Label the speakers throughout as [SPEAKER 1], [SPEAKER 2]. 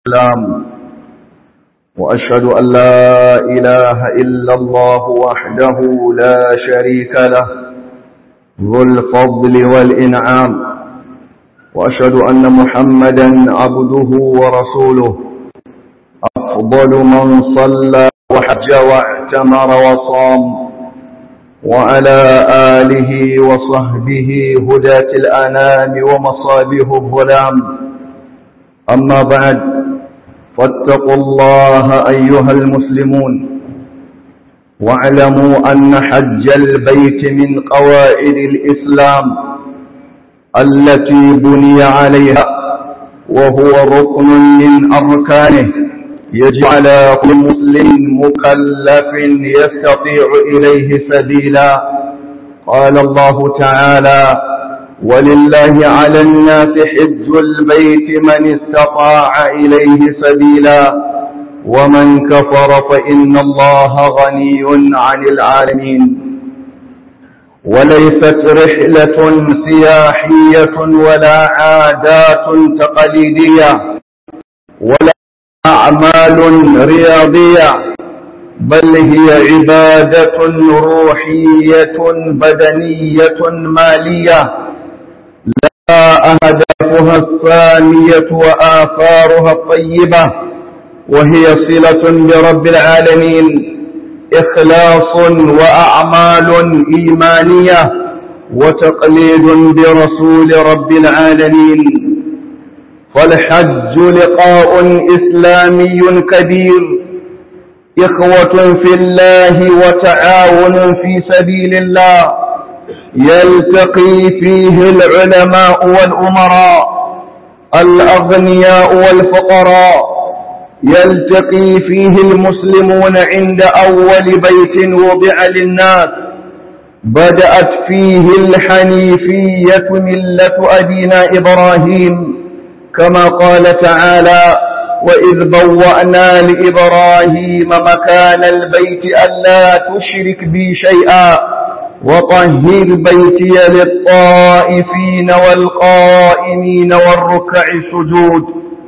[SPEAKER 1] السلام وأشهد أن لا إله إلا الله وحده لا شريك له ذو الفضل والإنعام وأشهد أن محمدا عبده ورسوله أفضل من صلى وحج واعتمر وصام وعلى آله وصحبه هداة الأنام ومصابه الظلام أما بعد فاتقوا الله أيها المسلمون واعلموا أن حج البيت من قواعد الإسلام التي بني عليها وهو ركن من أركانه يجب على كل مسلم مكلف يستطيع إليه سبيلا قال الله تعالى ولله على الناس حج البيت من استطاع إليه سبيلا ومن كفر فإن الله غني عن العالمين وليست رحلة سياحية ولا عادات تقليدية ولا أعمال رياضية بل هي عبادة روحية بدنية مالية لا أهدافها الثانية وآثارها الطيبة وهي صلة برب العالمين إخلاص وأعمال إيمانية وتقليد برسول رب العالمين فالحج لقاء إسلامي كبير إخوة في الله وتعاون في سبيل الله يلتقي فيه العلماء والأمراء الأغنياء والفقراء يلتقي فيه المسلمون عند أول بيت وضع للناس بدأت فيه الحنيفية ملة أبينا إبراهيم كما قال تعالى وإذ بوأنا لإبراهيم مكان البيت ألا تشرك بي شيئا وطهر بيتي للطائفين والقائمين والركع السجود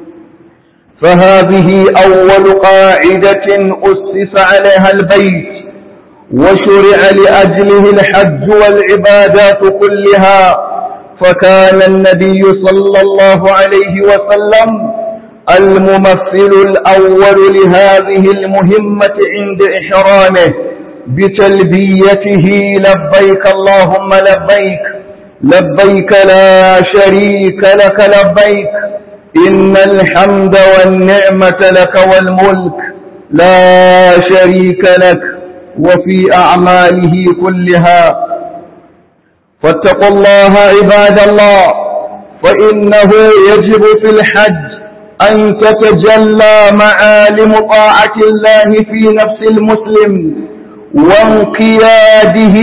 [SPEAKER 1] فهذه أول قاعدة أسس عليها البيت وشرع لأجله الحج والعبادات كلها فكان النبي صلى الله عليه وسلم الممثل الأول لهذه المهمة عند إحرامه بتلبيته لبيك اللهم لبيك لبيك لا شريك لك لبيك إن الحمد والنعمة لك والملك لا شريك لك وفي أعماله كلها فاتقوا الله عباد الله فإنه يجب في الحج أن تتجلى معالم طاعة الله في نفس المسلم وانقياده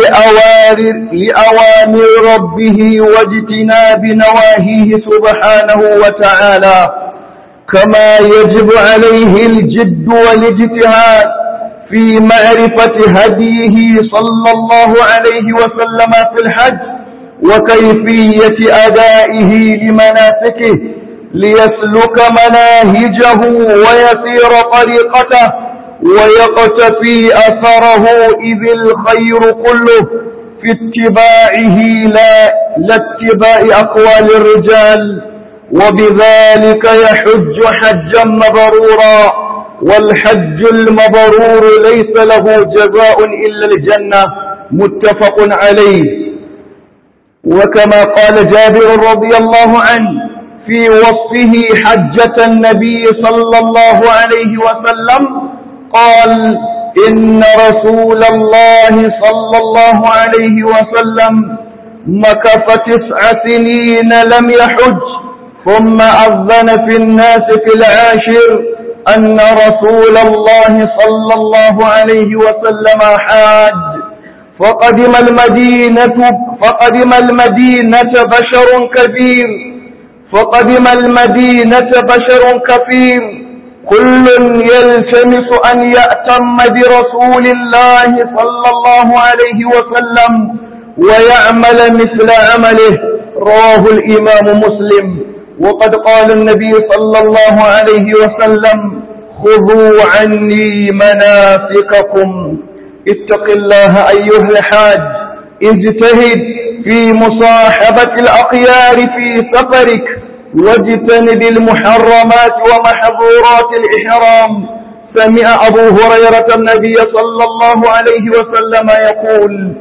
[SPEAKER 1] لأوامر ربه واجتناب نواهيه سبحانه وتعالى كما يجب عليه الجد والاجتهاد في معرفة هديه صلى الله عليه وسلم في الحج وكيفية أدائه لمناسكه ليسلك مناهجه ويسير طريقته ويقتفي أثره إذ الخير كله في اتباعه لا لاتباع أقوال الرجال وبذلك يحج حجا مبرورا والحج المبرور ليس له جزاء إلا الجنة متفق عليه وكما قال جابر رضي الله عنه في وصفه حجة النبي صلى الله عليه وسلم قال إن رسول الله صلى الله عليه وسلم مكث تسع سنين لم يحج ثم أذن في الناس في العاشر أن رسول الله صلى الله عليه وسلم حاج فقدم المدينة فقدم المدينة بشر كبير فقدم المدينة بشر كثير كل يلتمس أن يأتم برسول الله صلى الله عليه وسلم ويعمل مثل عمله رواه الإمام مسلم وقد قال النبي صلى الله عليه وسلم خذوا عني مناسككم اتق الله أيها الحاج اجتهد في مصاحبة الأخيار في سفرك واجتنب المحرمات ومحظورات الإحرام سمع أبو هريرة النبي صلى الله عليه وسلم يقول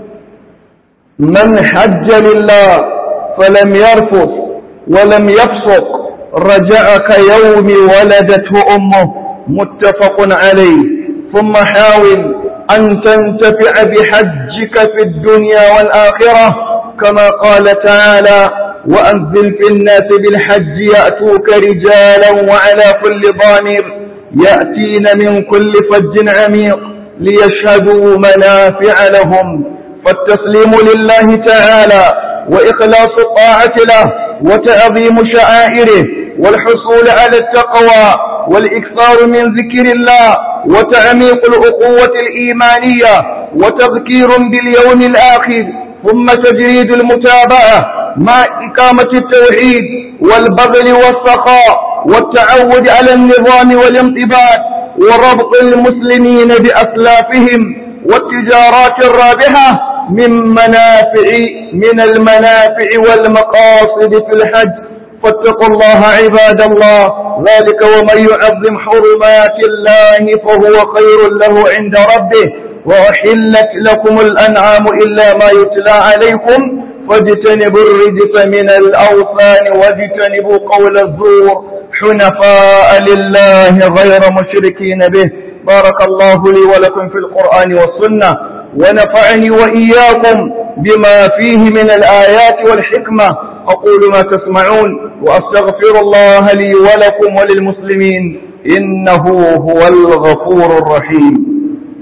[SPEAKER 1] من حج لله فلم يرفث ولم يفسق رجع كيوم ولدته أمه متفق عليه ثم حاول أن تنتفع بحجك في الدنيا والآخرة كما قال تعالى وأنزل في الناس بالحج يأتوك رجالا وعلى كل ضامر يأتين من كل فج عميق ليشهدوا منافع لهم فالتسليم لله تعالى وإخلاص الطاعة له وتعظيم شعائره والحصول على التقوى والإكثار من ذكر الله وتعميق الأقوة الإيمانية وتذكير باليوم الآخر ثم تجريد المتابعة مع إقامة التوحيد والبذل والسخاء والتعود على النظام والانضباط وربط المسلمين بأسلافهم والتجارات الرابحة من منافع من المنافع والمقاصد في الحج فاتقوا الله عباد الله ذلك ومن يعظم حرمات الله فهو خير له عند ربه وأحلت لكم الأنعام إلا ما يتلى عليكم فاجتنبوا الرجس من الأوثان واجتنبوا قول الزور حنفاء لله غير مشركين به بارك الله لي ولكم في القرآن والسنة ونفعني وإياكم بما فيه من الآيات والحكمة أقول ما تسمعون وأستغفر الله لي ولكم وللمسلمين إنه هو الغفور الرحيم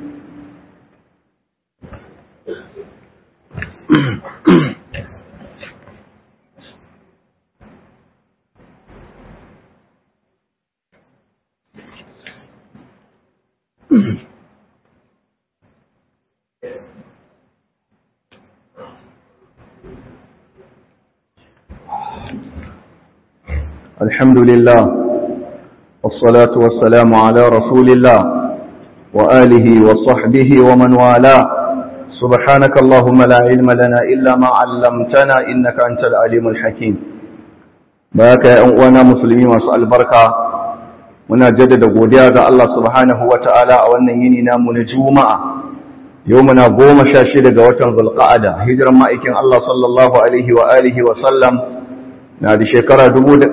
[SPEAKER 1] الحمد لله والصلاة والسلام على رسول الله وآله وصحبه ومن والاه سبحانك اللهم لا علم لنا إلا ما علمتنا إنك أنت العليم الحكيم بارك يا أنوانا مسلمين وسأل بركة muna jaddada godiya ga Allah subhanahu wa ta'ala a wannan yini namu na juma'a yau muna goma sha shida ga watan zulqa'ada hijiran ma'aikin Allah sallallahu alaihi wa alihi wa sallam na da shekara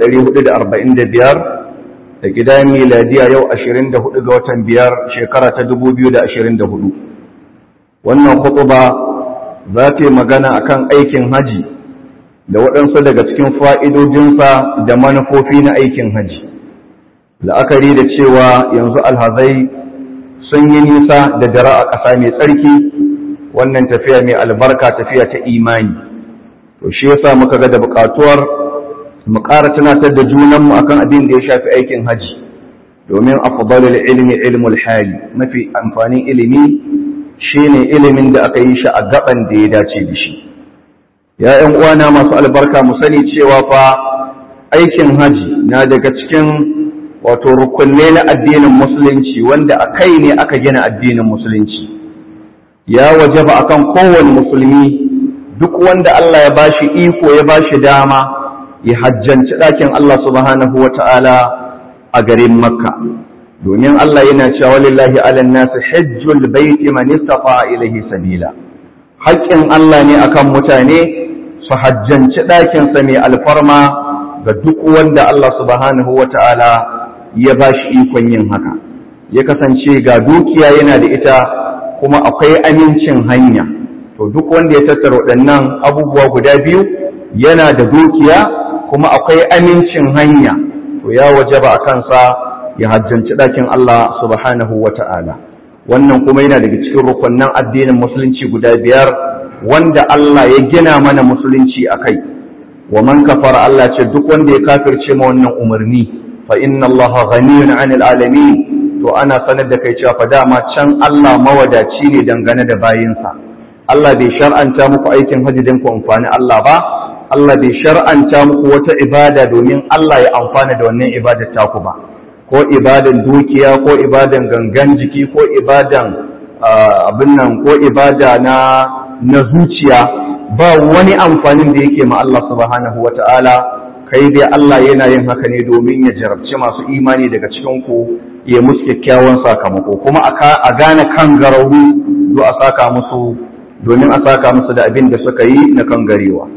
[SPEAKER 1] 1445 da gidan miladiya yau 24 ga watan biyar shekara ta 2024 wannan khutuba za ta yi magana akan aikin haji da waɗansu daga cikin fa'idojinsa da manufofi na aikin haji la'akari da cewa yanzu alhazai sun yi nisa da dara a ƙasa mai tsarki wannan tafiya mai albarka tafiya ta imani to shi yasa muka ga da buƙatuwar mu ƙara tunatar da junanmu akan abin da ya shafi aikin haji domin afdalul ilmi ilmul hali mafi amfanin ilimi shine ilimin da aka yi shi a gaban da ya dace da shi ya ƴan uwana masu albarka mu sani cewa fa aikin haji na daga cikin wato rukunne na addinin musulunci wanda a kai ne aka gina addinin musulunci ya wajaba akan kowane musulmi duk wanda Allah ya bashi iko ya bashi dama ya hajjanci ɗakin Allah subhanahu wa ta'ala a garin Makka. Domin Allah yana cewa lillahi alan nasu hajjul baiti man istafa ilahi sabila. Haƙƙin Allah ne akan mutane su hajjanci ɗakinsa mai alfarma ga duk wanda Allah subhanahu wa ta'ala ya ba shi ikon yin haka. Ya kasance ga dukiya yana da ita kuma akwai amincin hanya. To duk wanda ya tattara waɗannan abubuwa guda biyu yana da dukiya kuma akwai amincin hanya to ya wajaba a kansa ya hajjanci ɗakin Allah subhanahu wa ta'ala wannan kuma yana daga cikin rukunnan addinin musulunci guda biyar wanda Allah ya gina mana musulunci a kai wa man kafara Allah ce duk wanda ya kafirce ma wannan umarni fa inna Allah ghaniyun 'anil alamin to ana sanar da kai cewa fa dama can Allah mawadaci ne dangane da bayinsa Allah bai shar'anta muku aikin hajji don ku amfani Allah ba Allah bai shar'anta muku wata ibada domin Allah ya amfana da wannan ibadar taku ba ko ibadan dukiya ko ibadan gangan jiki ko ibadan abin nan ko ibada na na zuciya ba wani amfanin da yake ma Allah subhanahu wata'ala kai dai Allah yana yin haka ne domin ya jarabci masu imani daga cikin ku ya musu kyakkyawan sakamako kuma a gane kan garauru do a saka musu domin a saka musu da abin da suka yi na kan garewa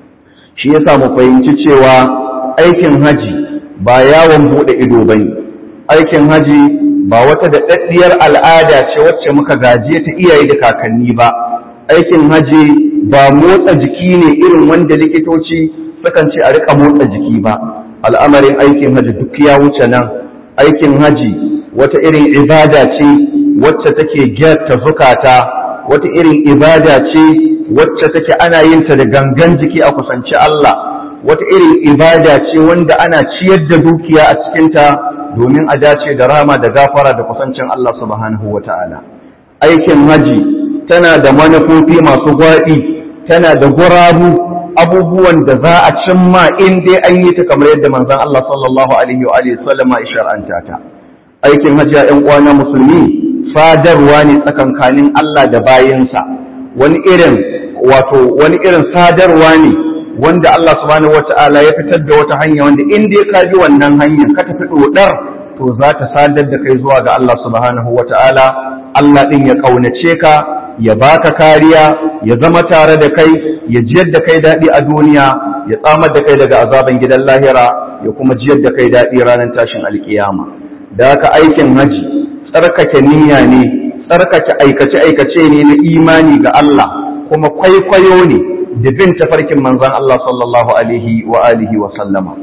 [SPEAKER 1] shi yasa mu fahimci cewa aikin haji ba yawon bude ido bane aikin haji ba wata daɗaɗɗiyar al'ada ce wacce muka gaje ta iyaye da kakanni ba aikin haji ba motsa jiki ne irin wanda likitoci sukan ce a rika motsa jiki ba al'amarin aikin haji duk ya wuce nan aikin haji wata irin ibada ce wacce take gyarta zukata wata irin ibada ce wacce take ana yin ta da gangan jiki a kusanci Allah wata irin ibada ce wanda ana ciyar da dukiya a cikinta domin a dace da rama da gafara da kusancin Allah subhanahu wa ta'ala aikin haji tana da manufofi masu gwaɗi tana da gurabu abubuwan da za a cimma in dai an yi ta kamar yadda manzon Allah sallallahu alaihi wa alihi sallama ya shar'anta ta aikin hajji a uwana musulmi sadarwa ne tsakankanin Allah da bayinsa wani irin wato wani irin sadarwa ne wanda Allah subhanahu wata'ala ya fitar da wata hanya wanda in dai ka bi wannan hanyar ka tafi dodar to za ta sadar da kai zuwa ga Allah subhanahu wata'ala Allah din ya kaunace ka ya baka kariya ya zama tare da kai ya jiyar da kai daɗi a duniya ya tsamar da kai daga azaban gidan lahira ya kuma jiyar da kai daɗi ranar tashin alkiyama da haka aikin haji tsarkake niyya ne tsarkake aikace-aikace ne na imani ga Allah kuma kwaikwayo ne da bin tafarkin manzon Allah sallallahu alaihi wa alihi wa sallama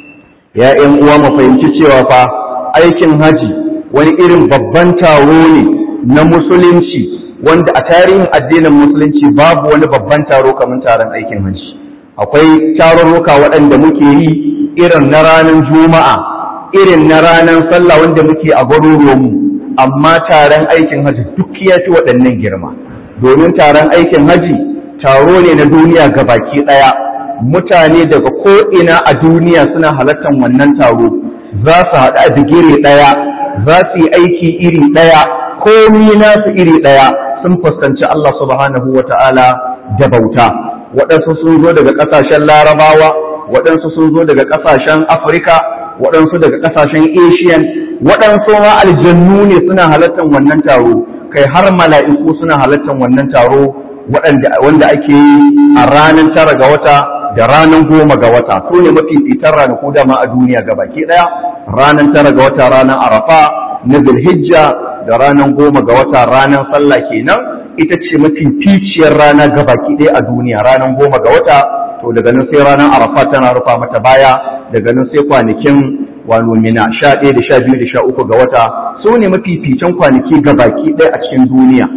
[SPEAKER 1] ya ƴan uwa mu fahimci cewa fa aikin haji wani irin babban taro ne na musulunci wanda a tarihin addinin musulunci babu wani babban taro kamar taron aikin hajji akwai tarurruka waɗanda muke yi irin na ranar juma'a irin na ranar sallah wanda muke a garuruwanmu amma taron aikin hajji duk ya fi waɗannan girma domin taron aikin hajji taro ne na duniya ga baki ɗaya mutane daga ko'ina a duniya suna halartar wannan taro za su haɗu a digiri ɗaya za su yi aiki iri ɗaya komi nasu iri ɗaya sun fuskanci Allah subhanahu wa ta'ala da bauta waɗansu sun zo daga ƙasashen larabawa waɗansu sun zo daga ƙasashen afirka waɗansu daga ƙasashen asian waɗansu ma aljannu ne suna halartar wannan taro kai har mala'iku suna halartar wannan taro wanda ake yi a ranar tara ga wata da ranar goma ga wata su ne mafi fitar ranaku dama a duniya ga baki ɗaya ranar tara ga wata ranar arafa na zulhijja da ranar goma ga wata ranar sallah kenan ita ce mafi ficiyar rana ga baki ɗaya a duniya ranar goma ga wata to daga nan sai ranar arafa tana rufa mata baya daga nan sai kwanakin wano mina sha ɗaya da sha biyu da sha uku ga wata su ne mafificin kwanaki ga baki ɗaya a cikin duniya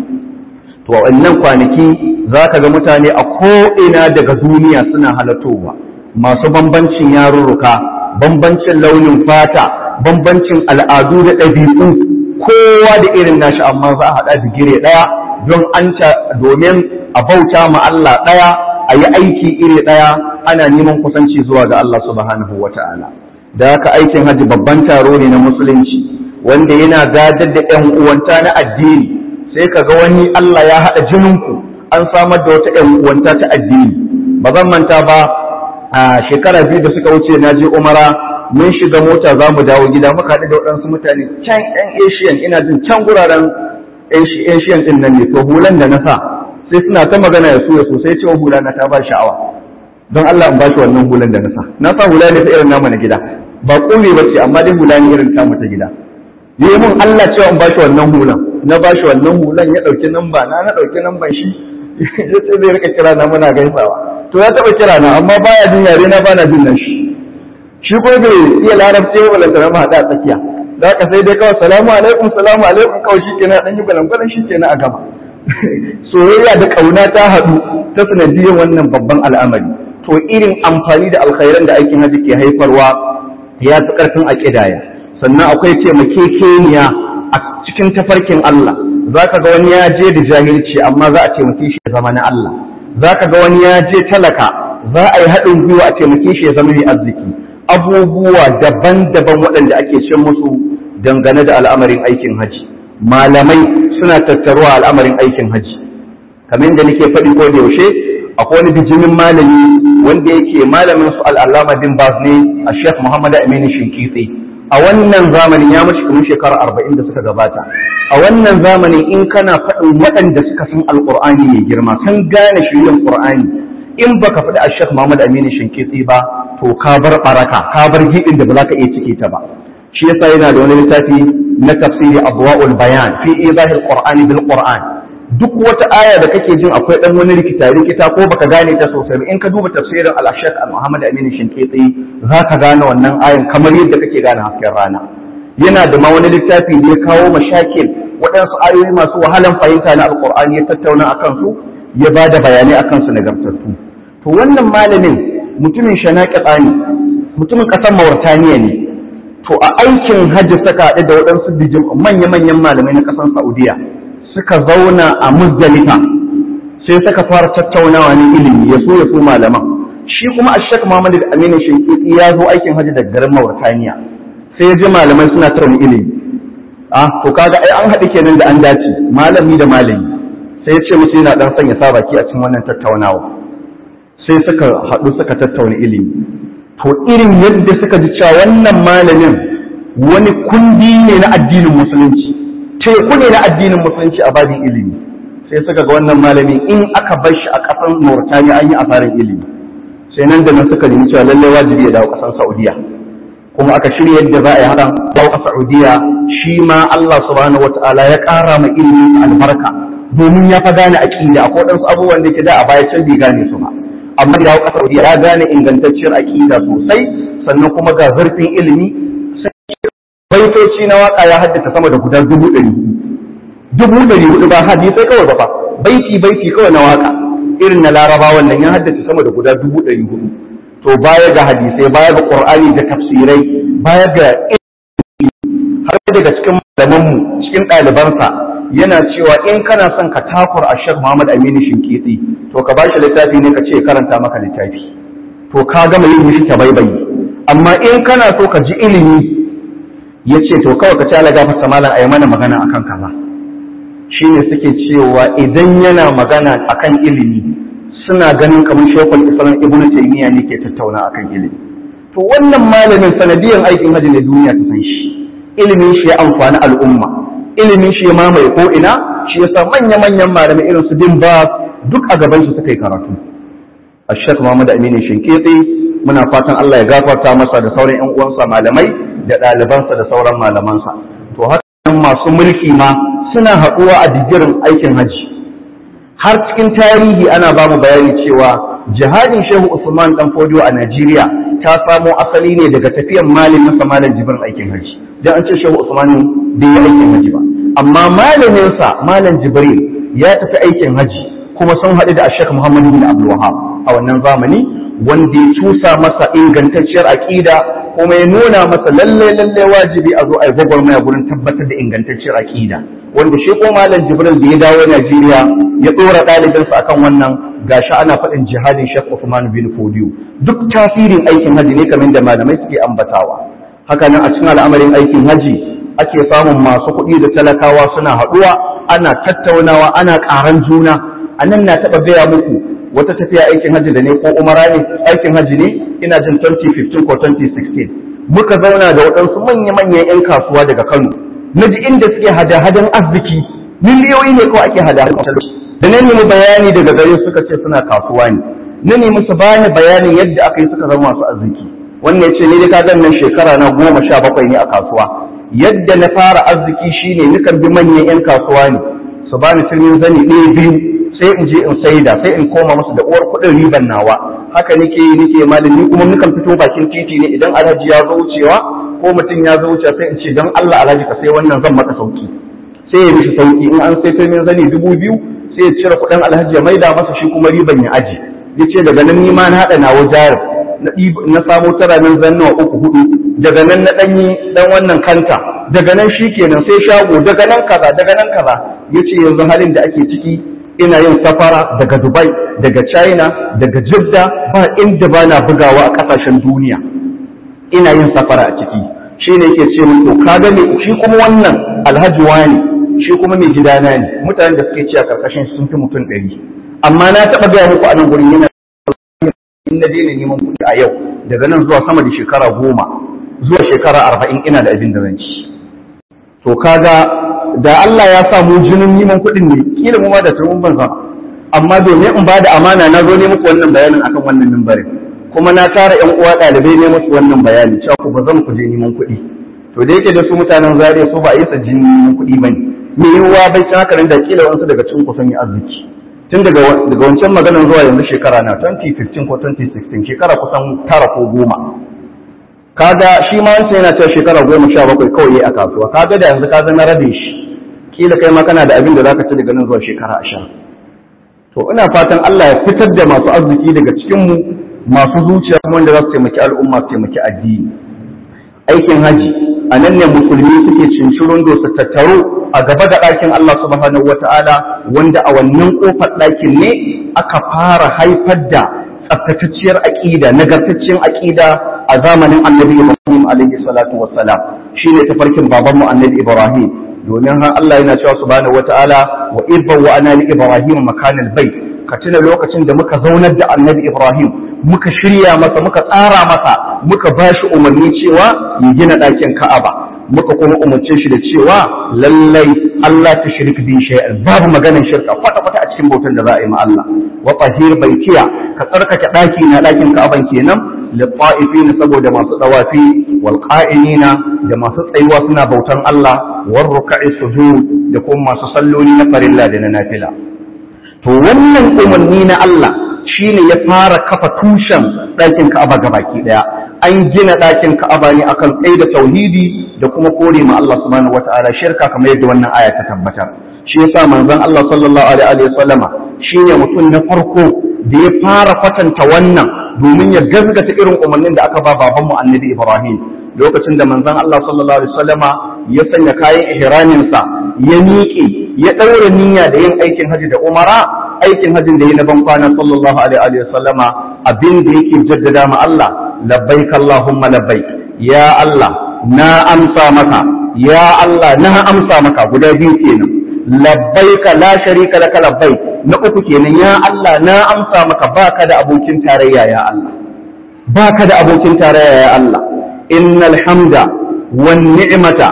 [SPEAKER 1] to wannan kwanaki za ka ga mutane a ko'ina daga duniya suna halatowa masu bambancin yarurruka bambancin launin fata bambancin al'adu da ɗabi'u kowa da irin nashi amma za a haɗa digire ɗaya don an domin a bauta ma Allah ɗaya a yi aiki iri ɗaya ana neman kusanci zuwa ga Allah subhanahu wa ta'ala da haka aikin hajji babban taro ne na musulunci wanda yana gadar da ‘yan uwanta na addini sai ka ga wani Allah ya haɗa jininku an samar da wata ‘yan uwanta ta addini ba zan manta ba a shekara biyu da suka wuce na je umara mun shiga mota za mu dawo gida muka haɗu da waɗansu mutane can ‘yan asian ina jin can guraren asian ɗin nan ne to hulan da na sa sai suna ta magana ya suya sosai cewa hula na ta ba sha'awa don Allah in ba shi wannan hulan da na sa na sa hula ne ta irin namu na gida ba ƙure ba ce amma dai hula ne irin tamu ta gida yi mun Allah cewa in ba shi wannan hulan na ba shi wannan hulan ya ɗauki namba na na ɗauki namban shi ya ce zai rika kira na muna gaisawa to ya taɓa kira na amma baya jin yare na bana jin nan shi shi ko bai iya larabci ba balanta na haɗa a tsakiya da haka sai dai kawai salamu alaikum salamu alaikum kawai shi kenan ɗan yi balangwalan shi kenan a gama soyayya da ƙauna ta haɗu ta sanadiyyar wannan babban al'amari to irin amfani da alkhairan da aikin hajji ke haifarwa ya fi ƙarfin a ƙidaya sannan akwai taimakekeniya a cikin tafarkin Allah za ka ga wani ya je da jahilci amma za a taimake shi ya zama na Allah za ka ga wani ya je talaka za a yi haɗin gwiwa a taimake shi ya zama mai arziki abubuwa daban-daban waɗanda ake cin musu dangane da al'amarin aikin haji malamai suna tattaruwa al'amarin aikin haji kamar da nake faɗi ko da yaushe akwai wani bijimin malami wanda yake malamin su al'allama bin bas ne a shek muhammad aminu shinkitse a wannan zamanin ya mashi kamar shekara arba'in da suka gabata a wannan zamanin in kana faɗin waɗanda suka san alƙur'ani mai girma sun gane shirin ƙur'ani in baka faɗi a shek muhammad aminu shinkitse ba to ka bar ɓaraka ka bar giɗin da ba za ka iya cike ta ba shi yasa yana da wani littafi na tafsiri abwaul bayan fi izahil qur'ani bil qur'an duk wata aya da kake jin akwai dan wani rikita rikita ko baka gane ta sosai in ka duba tafsirin al-Ashaq al-Muhammad Amin Shinkiti zaka gane wannan ayan kamar yadda kake gane hasken rana yana da ma wani littafi da ya kawo mashakil waɗansu ayoyi masu wahalan fahimta na alqur'ani ya tattauna akan su ya ba da bayanai akan su nagartattu to wannan malamin mutumin shanaƙi tsani mutumin ƙasar Mauritaniya ne to a aikin hajji saka haɗu da waɗansu bijin manya-manyan malamai na ƙasar Saudiya suka zauna a muzdalifa sai suka fara tattaunawa ne ilimi ya so ya so malaman shi kuma a shek Muhammad Aminu Shinkiti ya zo aikin hajji daga garin Mauritania sai ya ji malamai suna tattauna ilimi ah to kaga ai an haɗu kenan da an dace malami da malami sai ya ce musu yana dan sanya sa baki a cikin wannan tattaunawa sai suka haɗu suka tattauna ilimi to irin yadda suka ji cewa wannan malamin wani kundi ne na addinin musulunci teku ne na addinin musulunci a babin ilimi sai suka ga wannan malami in aka bar shi a ƙasar Mauritania an yi asarin ilimi sai nan da nan suka nemi cewa lallai wajibi ya dawo ƙasar Saudiya kuma aka shirya yadda za a yi haɗa dawo a Saudiya shi ma Allah subhanahu wata'ala ya ƙara ma ilimi albarka domin ya fa gane aƙida akwai waɗansu abubuwan da ke da a baya can bai gane su ba amma da dawo ƙasar Saudiya ya gane ingantacciyar aƙida sosai sannan kuma ga zurfin ilimi baitoci na waka ya haddata sama da guda dubu ɗari dubu ɗari hudu ba hadisai kawai ba fa baiti baiti kawai na waka irin na laraba wannan ya haddace sama da guda dubu ɗari hudu to baya ga hadisai baya ga qur'ani da tafsirai baya ga har daga cikin malamanmu cikin ɗalibansa yana cewa in kana son ka takur a shek muhammad aminu shinkitsi to ka bashi littafi ne ka ce karanta maka littafi to ka gama yin mishi tabaibayi amma in kana so ka ji ilimi ya ce to kawai ka ci ala gafarta malam a yi mana magana akan kaza shi ne suke cewa idan yana magana akan ilimi suna ganin kamar shekul islam ibnu taymiya ne ke tattauna akan ilimi to wannan malamin sanadiyan aikin hajji ne duniya ta san shi ilimin shi ya amfani al'umma ilimin shi ya mamaye ko ina shi yasa manya-manyan malamai irin su bin ba duk a gaban shi suka yi karatu Ashek Muhammad Aminu Shinkitsi muna fatan Allah ya gafarta masa da sauran ƴan uwansa malamai da ɗalibansa da sauran malamansa to haka masu mulki ma suna haɗuwa a digirin aikin haji har cikin tarihi ana ba mu bayani cewa jihadin Shehu Usman dan Fodio a Najeriya ta samo asali ne daga tafiyan malamin sa malam Jibrin aikin haji dan an ce Shehu Usman bai yi aikin haji ba amma malamin sa malam Jibril ya tafi aikin haji kuma sun haɗu da Sheikh Muhammad bin Abdul Wahhab a wannan zamani wanda ya cusa masa ingantacciyar aƙida kuma ya nuna masa lalle lalle wajibi a zo a yi gwagwarmaya gurin tabbatar da ingantacciyar aƙida wanda shi ko malam Jibril da ya dawo Najeriya ya ɗora ɗalibinsa akan wannan gashi ana faɗin jihadin Sheikh Uthman bin Fodiyo duk tasirin aikin haji ne kamar da malamai suke ambatawa haka nan a cikin al'amarin aikin haji ake samun masu kuɗi da talakawa suna haɗuwa ana tattaunawa ana ƙaran juna a nan na taɓa gaya muku wata tafiya aikin hajji da ne ko umara ne aikin hajji ne ina jin 2015 ko 2016 muka zauna da waɗansu manya-manyan 'yan kasuwa daga kano na ji inda suke hada-hadan arziki miliyoyi ne kawai ake hada-hadan da na nemi bayani daga gare suka ce suna kasuwa ne na nemi su bani bayanin yadda aka yi suka zama masu arziki wannan ya ce ni dai ka nan shekara na goma sha bakwai ne a kasuwa yadda na fara arziki shine nukan bi manyan 'yan kasuwa ne su bani filin zani ɗaya biyu sai in je in saida sai in koma musu da uwar kuɗin riban nawa haka nake yi nake malin ni kuma nukan fito bakin titi ne idan alhaji ya zo wucewa ko mutum ya zo wucewa sai in ce don Allah alhaji ka sai wannan zan maka sauki sai ya mishi sauki in an sai firmin zani dubu biyu sai ya cire kuɗin alhaji ya maida masa shi kuma riban ya aji ya ce daga nan ni ma na haɗa nawa jarin na samo tara min zannuwa uku hudu daga nan na ɗanyi ɗan wannan kanta daga nan shi kenan sai shago daga nan kaza daga nan kaza ya ce yanzu halin da ake ciki ina yin safara daga dubai daga china daga jidda ba inda ba na bugawa a ƙasashen duniya ina yin safara a ciki shi ne yake ce min to ka gane shi kuma wannan alhaji wani shi kuma mai gidana ne mutanen da suke ci a karkashin sun fi mutum ɗari amma na taɓa gaya muku a nan gurin yana in na daina neman kuɗi a yau daga nan zuwa sama da shekara goma zuwa shekara arba'in ina da abin da zan ci to kaga da Allah ya sa mu jinin neman kuɗin ne kila mu ma da tumun ban zama amma domin in bada amana na zo ne muku wannan bayanin akan wannan mimbarin kuma na tara ƴan uwa ɗalibai ne musu wannan bayani cewa ku ba zan ku je neman kuɗi to da yake da su mutanen zariya su ba a yi sa jinin neman kuɗi ba ne me yiwuwa bai ta haka da kila wasu daga cikin ku sun yi arziki tun daga daga wancan maganar zuwa yanzu shekara na 2015 ko 2016 shekara kusan tara ko goma kaga shi ma wancan yana cewa shekara goma sha bakwai kawai yayi a kasuwa kaga da yanzu ka na rabe shi kila kai ma kana da abin da zaka ci daga nan zuwa shekara ashirin to ina fatan Allah ya fitar da masu arziki daga cikin mu masu zuciya kuma wanda za su taimaki al'umma su taimaki addini aikin haji a nan ne musulmi suke cincirin do su tattaro a gaba da ɗakin Allah subhanahu wata'ala wanda a wannan ƙofar ɗakin ne aka fara haifar da tsaftatacciyar aƙida nagartacciyar aƙida a zamanin annabi Ibrahim alaihi salatu wassalam shine tafarkin babanmu annabi Ibrahim domin har Allah yana cewa subhanahu wata'ala wa irba wa ana li Ibrahim makanal bait ka tuna lokacin da muka zaunar da annabi Ibrahim muka shirya masa muka tsara masa muka bashi umarni cewa ya gina ɗakin Ka'aba muka kuma umarce shi da cewa lallai Allah ta shirka bi shay'an babu maganar shirka kwata kwata a cikin bautar da za a yi ma Allah wa tahir baitiya ka tsarkake ɗaki na ɗakin Ka'aban kenan lit saboda masu dawafi wal qa'imina da masu tsayuwa suna bautan Allah war ruk'i sujud da kuma masu salloli na farilla da na nafila to wannan umarni na Allah shine ya fara kafa tushen ɗakin Ka'aba gabaki ɗaya an gina ɗakin Ka'aba ne akan tsaye da tauhidi da kuma kore ma Allah subhanahu wata'ala shirka kamar yadda wannan aya ta tabbatar shi yasa manzon Allah sallallahu alaihi wa sallama shine mutum na farko da ya fara kwatanta wannan domin ya gaskata irin umarnin da aka ba babanmu annabi Ibrahim lokacin da manzon Allah sallallahu alaihi wasallama ya sanya kayan ihraminsa ya miƙe ya ɗaura niyya da yin aikin haji da umara aikin hajin da ya na ban kwana sallallahu alaihi wasallama abin da yake jaddada ma Allah labbaik Allahumma labbaik ya Allah na amsa maka ya Allah na amsa maka guda biyu kenan labbaika la sharika laka labbaik na uku kenan ya Allah na amsa maka baka da abokin tarayya ya Allah baka da abokin tarayya ya Allah innal hamda wan ni'mata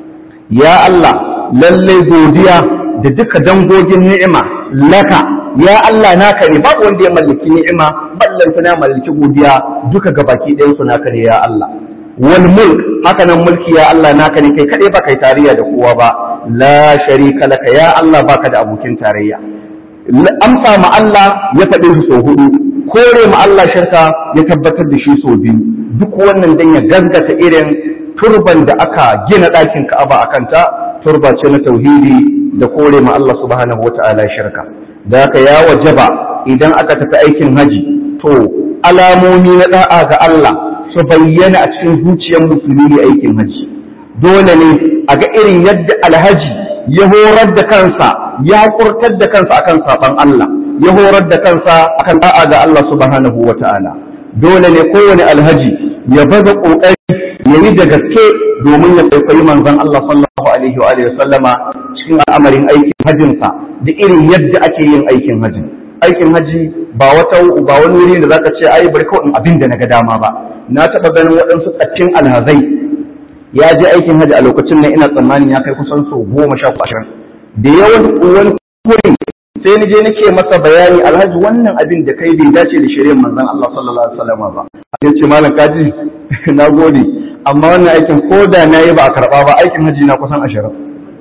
[SPEAKER 1] ya Allah lalle godiya da duka dangogin ni'ima laka ya Allah naka ne babu wanda ya mallaki ni'ima ballanta na mallaki godiya duka gabaki ɗayan su naka ne ya Allah wal mulk haka nan mulki ya Allah naka ne kai kadai ba kai tarayya da kowa ba la sharika laka ya Allah baka da abokin tarayya amsa ma Allah ya faɗe su sau hudu kore ma Allah shirka ya tabbatar da shi sau biyu duk wannan dan ya gaskata irin turban da aka gina ɗakin Ka'aba a kanta turba ce na tauhidi da kore ma Allah subhanahu wata'ala shirka da haka ya wajaba idan aka tafi aikin haji to alamomi na da'a ga Allah su bayyana a cikin zuciyar musulmi ne aikin haji dole ne a ga irin yadda alhaji ya horar da kansa ya kurtar da kansa akan saban Allah ya horar da kansa akan da'a ga Allah subhanahu wata'ala dole ne kowane alhaji ya baza kokari ya yi da gaske domin ya kwaikwayi manzon Allah sallallahu alaihi wa sallama cikin al'amarin aikin hajjinsa da irin yadda ake yin aikin hajji aikin haji ba wata ba wani wuri da zaka ce ai bari kawai abin da naga dama ba na taba ganin waɗansu tsaccin alhazai ya je aikin haji a lokacin nan ina tsammanin ya kai kusan so goma sha ashirin da yawan wani wurin sai ni je nake masa bayani alhaji wannan abin da kai bai dace da shari'ar manzon Allah sallallahu alaihi wasallam ba ya ce malam kaji na gode amma wannan aikin ko da na yi ba a karɓa ba aikin haji na kusan ashirin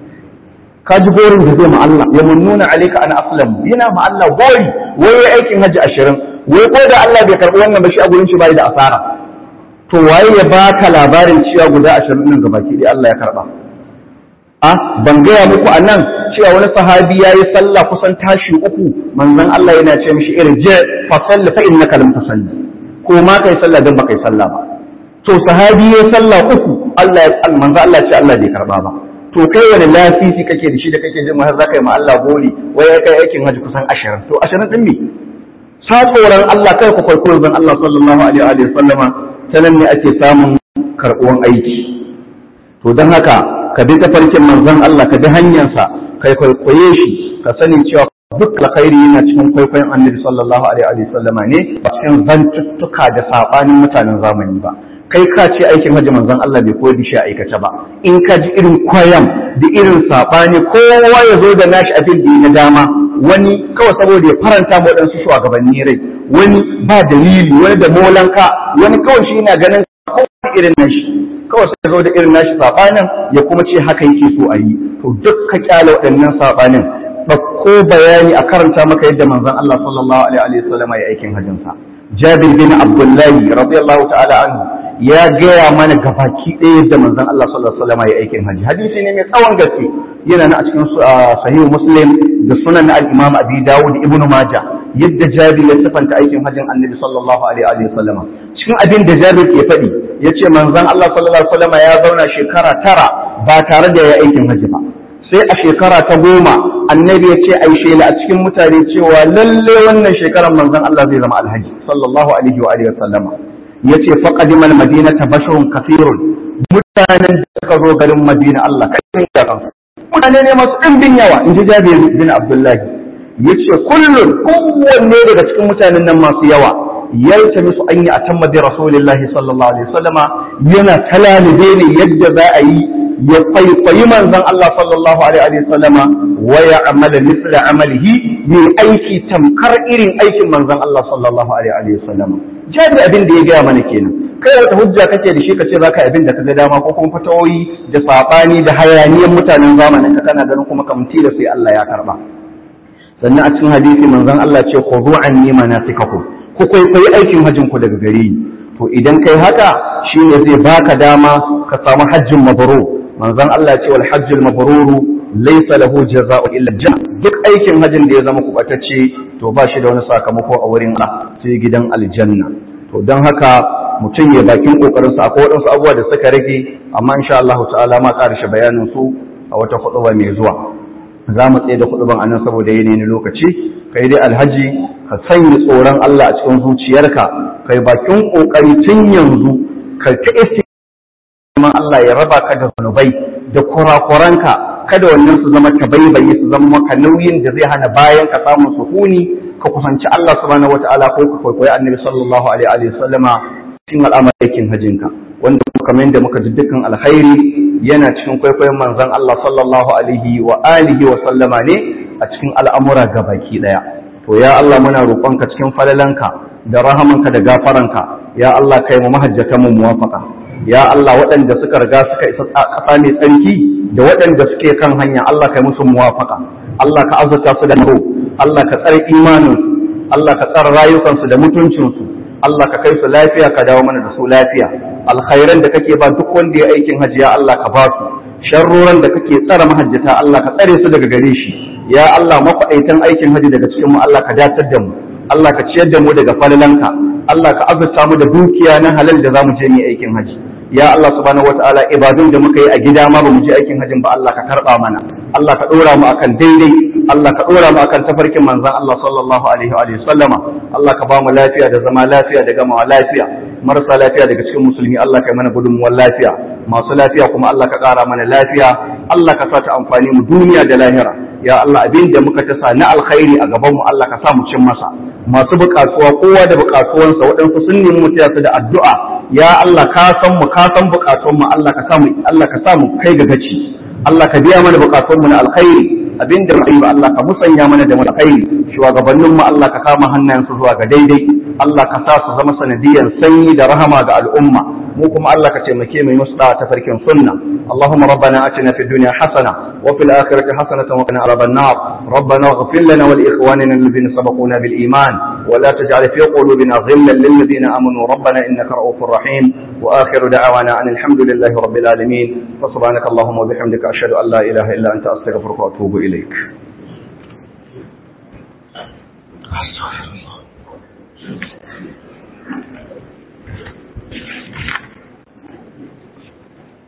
[SPEAKER 1] ka ji gorin da zai ma Allah ya nuna alaika ana aslam yana ma Allah gori wai aikin haji ashirin wai ko da Allah bai karɓi wannan ba shi a gurin shi bai da asara to waye ya baka labarin cewa guda ashirin nan gabaki dai Allah ya karɓa a ban gaya muku a nan cewa wani sahabi ya yi sallah kusan tashi uku manzon Allah yana ce mishi irje fa salli fa innaka lam tusalli ko ma kai sallah dan baka yi sallah ba to sahabi ya sallah uku Allah ya manzon Allah ce Allah bai karba ba to kai wani lasisi kake da shi da kake jin har za ka yi ma Allah gori wai ya kai aikin haji kusan ashirin to ashirin din me sa tsoron Allah kai ku kwaikwayo zan Allah sallallahu alaihi wa sallama ta nan ne ake samun karɓuwan aiki to don haka ka bi tafarkin manzon Allah ka bi hanyarsa kai kwaikwaye shi ka sani cewa duk alkhairi yana cikin kwaikwayon annabi sallallahu alaihi wa sallama ne ba cikin zantuttuka da sabanin mutanen zamani ba kai ka ce aikin hajji manzon Allah bai koyar da shi a aikace ba in ka ji irin kwayam da irin sabani kowa ya zo da nashi abin da ya dama wani kawai saboda ya faranta ma waɗansu shugabanni rai wani ba dalili wani da molanka wani kawai shi yana ganin kowa irin nashi kawai sai zo da irin nashi sabanin ya kuma ce haka yake so a yi to duk ka kyale waɗannan sabanin ɗauko bayani a karanta maka yadda manzon Allah sallallahu alaihi wa sallam ya aikin hajjinsa Jabir bin Abdullahi radiyallahu ta'ala anhu ya gaya mana gabaki ɗaya yadda manzon Allah sallallahu alaihi wa sallam ya aikin hajji hadisi ne mai tsawon gaske yana na a cikin sahih Muslim da sunan al-Imam Abi Dawud ibn Majah yadda Jabir ya sifanta aikin hajjin Annabi sallallahu alaihi wa sallam cikin abin da Jabir ke faɗi yace manzon Allah sallallahu alaihi wa sallam ya zauna shekara tara ba tare da ya aikin hajji ba sai a shekara ta goma annabi ya ce a yi shela a cikin mutane cewa lalle wannan shekarar manzon Allah zai zama alhaji sallallahu alaihi wa alihi wasallama ya ce faqadimal madinata basharun kafirun mutanen da suka zo garin madina Allah kai da kansu mutane ne masu ɗimbin yawa in ji jabir bin abdullahi ya ce kullum kowanne daga cikin mutanen nan masu yawa yaltamisu an yi atamma bi rasulillahi sallallahu alaihi wasallama yana talalibe ne yadda za a yi ya kwaikwayi manzon Allah sallallahu alaihi wasallama wa ya amala misla amalihi yi aiki tamkar irin aikin manzon Allah sallallahu alaihi wasallama jabir abin da ya gaya mana kenan kai wata hujja kake da shi kace zaka abin da kaga dama ko kuma fatawoyi da sabani da hayaniyan mutanen zamanin ka kana ganin kuma kamti da sai Allah ya karba sannan a cikin hadisi manzon Allah ce khudhu anni manasikakum ku kwaikwayi aikin hajjin ku daga gare ni to idan kai haka shine zai baka dama ka samu hajjin mabrur manzon Allah ce wal hajjul mabruru laysa lahu jazaa'u illa janna duk aikin hajjin da ya zama kubatacce to ba shi da wani sakamako a wurin Allah sai gidan aljanna to don haka mutum ya bakin kokarin sa akwai wadansu abubuwa da suka rage amma insha Allah ta'ala ma karshe bayanin su a wata hutuba mai zuwa za mu tsaye da hutuban anan saboda yanayin lokaci kai dai alhaji ka sanya tsoron Allah a cikin zuciyarka kai bakin kokari tun yanzu ka ta neman Allah ya raba ka da zunubai da kurakuranka kada wannan su zama tabaibayi su zama maka nauyin da zai hana bayan ka samu sukuni ka kusanci Allah subhanahu wataala ko ka kwaikwayi annabi sallallahu alaihi wa sallama cikin al'amarin hajjinka wanda kamar yadda muka ji dukkan alkhairi yana cikin kwaikwayon manzon Allah sallallahu alaihi wa alihi wa sallama ne a cikin al'amura gabaki daya to ya Allah muna roƙonka cikin falalanka da rahamanka da gafaranka ya Allah kai mu mahajjatan mu muwafaqa ya Allah waɗanda suka riga suka isa ƙasa mai tsarki da waɗanda suke kan hanya Allah kai musu muwafaka Allah ka azurta su da naro Allah ka tsare imaninsu Allah ka tsare rayukansu da mutuncinsu Allah ka kai su lafiya ka dawo mana da su lafiya alkhairan da kake ba duk wanda ya aikin hajji ya Allah ka ba su sharroran da kake tsare mahajjata Allah ka tsare su daga gare shi ya Allah makwaɗaitan aikin hajji daga cikin mu Allah ka datar da mu Allah ka ciyar da mu daga falalanka Allah ka azurta mu da dukiya na halal da zamu je mu aikin hajji ya Allah subhanahu wataala ibadun da muka yi a gida ma bamu je aikin hajjin ba Allah ka karba mana Allah ka dora mu akan daidai Allah ka dora mu akan tafarkin manzon Allah sallallahu alaihi wa alihi sallama Allah ka ba mu lafiya da zama lafiya da gamawa lafiya marasa lafiya daga cikin musulmi Allah ka yi mana gudunmuwar lafiya masu lafiya kuma Allah ka kara mana lafiya Allah ka sa ta amfani mu duniya da lahira ya Allah abin da muka tasa na alkhairi a gaban mu Allah ka sa mu cin masa masu buƙatuwa kowa da buƙatuwansa waɗansu sun nemi mu su da addu'a ya Allah ka san mu ka san buƙatuwan mu Allah ka sa mu Allah ka sa mu kai ga gaci Allah ka biya mana buƙatun mu na alkhairi abin da mai ba Allah ka musanya mana da alkhairi shugabannin mu Allah ka kama hannayensu zuwa ga daidai Allah ka sa su zama sanadiyan sanyi da rahama ga al'umma mu kuma Allah ka taimake mu musu da tafarkin sunna Allahumma rabbana atina fid dunya hasana wa fil akhirati hasanatan wa qina adhaban nar rabbana ighfir lana wa li ikhwanina alladhina sabaquna bil iman wa la taj'al fi qulubina ghillan lil ladina amanu rabbana innaka ra'ufur rahim wa akhiru da'wana anil hamdulillahi rabbil alamin fa subhanaka allahumma wa bihamdika ashhadu an la ilaha illa anta astaghfiruka wa atubu ilaik